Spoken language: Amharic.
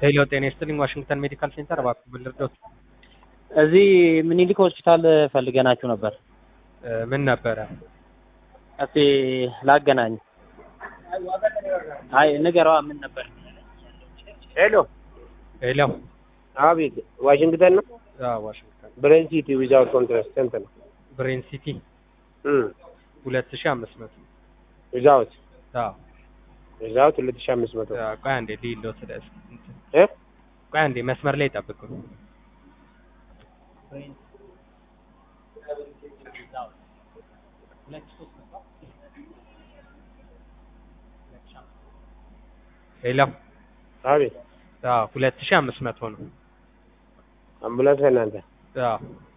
ሄሎ ጤና ይስጥልኝ ዋሽንግተን ሜዲካል ሴንተር እባክዎ ብልርዶት እዚህ ምኒልክ ሆስፒታል ፈልገናችሁ ነበር። ምን ነበረ? እስቲ ላገናኝ። አይ ንገረዋ፣ ምን ነበር? ሄሎ ሄሎ አቤት፣ ዋሽንግተን ነው። አዎ ዋሽንግተን ብሬን ሲቲ ዊዛውት ኮንትራስት ስንት ነው? ብሬን ሲቲ እም ሁለት ሺህ አምስት መቶ ዊዛውት አዎ ዊዛውት ሁለት ሺህ አምስት መቶ አዎ፣ ቆይ አንዴ ሊሎ ስለ እ ቆይ አንዴ መስመር ላይ ጠብቁ። ሄሎ አቤት፣ አዎ ሁለት ሺህ አምስት መቶ ነው። አምቡላንስ እናንተ አዎ